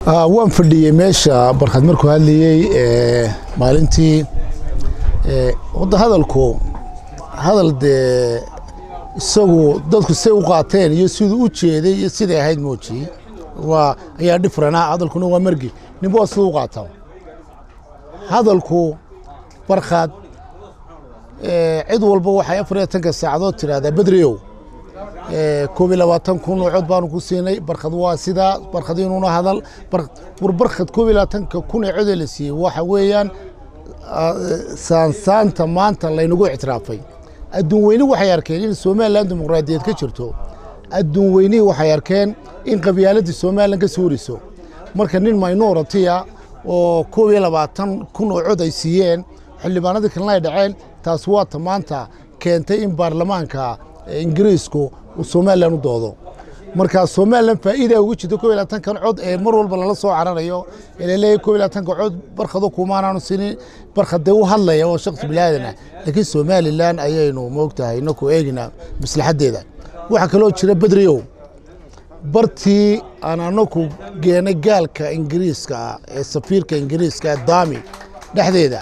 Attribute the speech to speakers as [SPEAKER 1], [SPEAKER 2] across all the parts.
[SPEAKER 1] waan fadhiyey meesha barkad markuu hadlayey maalintii wadda hadalku hadal dee isagu dadku say u qaateen iyo siduu u jeeday iyo siday ahayd mooji waa ayaa dhifrana hadalkuna waa margi ninba waa siduu u qaataa hadalku barkad cid walba waxay afar iyo tanka saacadood tidhaahdaa bedriow koob iyo labaatan kun oo cod baanu ku siinay barkad waa sidaa barkad inuuna hadal war barkad koob iyo labaatanka kun ee codee la siiyey waxa weeyaan saansaanta maanta laynagu ictiraafay adduun weyni waxay arkeen in somalilan dimuqraadiyeed ka jirto adduun weynihii waxay arkeen in qabyaaladii somalilan ka suuriso marka nin minoritiya oo koob iyo labaatan kun oo cod ay siiyeen xildhibaanadii kalena ay dhaceen taas waata maanta keentay in baarlamaanka ingiriisku uu somalilan u doodo marka somalilan faa'iida ugu jirto koob iyo labaatankan cod ee mar walba lala soo cararayo ee laleeyahay koob iyo labaatanka cod barkado kumaanaanu sinin barkadee u hadlaya oo shakhsi bilaadan ah laakiin somalilan ayaynu moogtahay inaku eegina maslaxaddeeda waxaa kaloo jira bedriow bartii aan anaku geenay gaalka ingiriiska ah ee safiirka ingiriiska ee daami dhexdeeda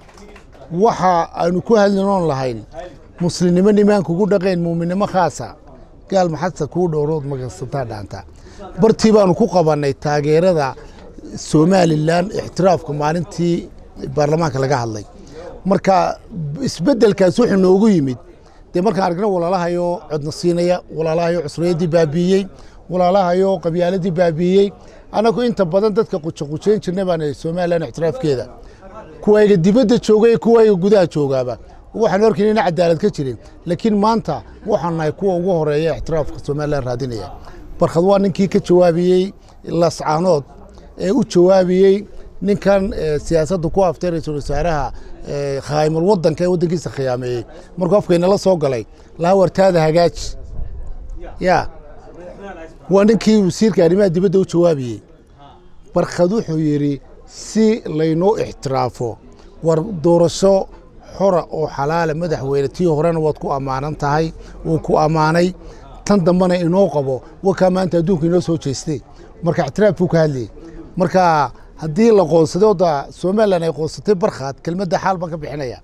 [SPEAKER 1] waxa aynu ku hadlinoon lahayn muslimnimo nimaanka ugu dhaqayn muuminnimo khaasa gaal maxadsa kuu dhowrood makasataa dhaanta bartii baanu ku qabannay taageerada somalilan ixtiraafka maalintii baarlamaanka laga hadlay marka isbeddelkaas wuxuu noogu yimid dee markaan argna walaalahayo codna siinaya walaalahayo cusriyaddii baabiiyey walaalahayo qabyaaladii baabiiyey annagu inta badan dadka qujaqujayn jirnay baan somalilan ixtiraafkeeda kuwayga dibadda jooga iyo kuwayga gudaha joogaaba waxaan orkayn ina cadaalad ka jirin laakiin maanta waxaan nahay kuwa ugu horeeya ixtiraafka somalilan raadinaya barkad waa ninkii ka jawaabiyey lascaanood ee u jawaabiyey ninkan siyaasadda ku aftay ra-iisul wasaaraha khaayimul wadanka ee waddankiisa khiyaameeyey markuu afkaynala soo galay laha wartaada hagaaji ya waa ninkii wasiirka arrimaha dibadda u jawaabiyey barkad wuxuu yidhi si laynoo ixtiraafo war doorasho xora oo xalaala madaxweyne tii horena waad ku ammaanan tahay wuu ku ammaanay tan dambena inoo qabo wakaa maanta adduunka inoo soo jeestay marka ictiraaf buu ka hadlayey marka haddii la qoonsaday odda somalilan ay qoonsatay barkhaad kelmadda xaal baan ka bixinaya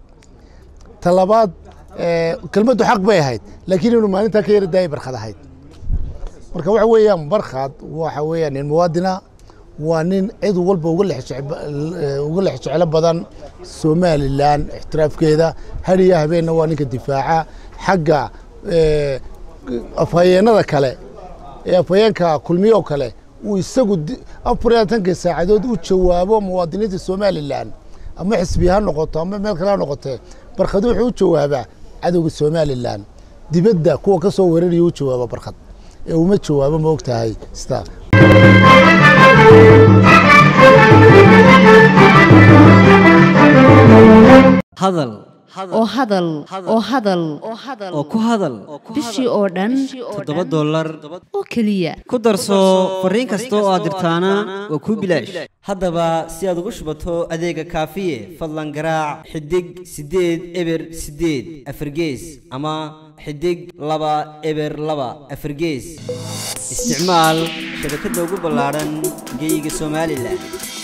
[SPEAKER 1] ta labaad kelmaddu xaq bay ahayd laakiin inuu maalintaa ka yara daayay barkhad ahayd marka waxa weeyaan barkhaad waxa weeyaan nin muwaadina waa nin cid walba uga lex jeclo badan somalilan ixtiraafkeeda hadiya habeenna waa ninka difaaca xagga afhayeenada kale ee afhayeenka kulmiyo kale uu isagu afar iyo labaatankii saacadood u jawaabo muwaadiniinta somalilan ama xisbi ha noqoto ama meel kale ha noqotee barkhad wuxuu u jawaabaa cadowga somalilan dibadda kuwa ka soo weeraraya u jawaaba barkhad ee uma jawaabo ma og tahay sida
[SPEAKER 2] hadal
[SPEAKER 3] oo hadal oo hadal
[SPEAKER 2] oo ku hadal
[SPEAKER 3] bishii oo dhan
[SPEAKER 2] toddoba dollar
[SPEAKER 3] oo keliya
[SPEAKER 2] ku darso fariin kasta oo aad dirtaana waa kuu bilaash haddaba si aad ugu shubato adeega kaafiye fadlan garaac xidig siddeed eber siddeed afargees ama xidig laba eber laba afargees isticmaal shabakadda ugu ballaadhan geeyiga somalilan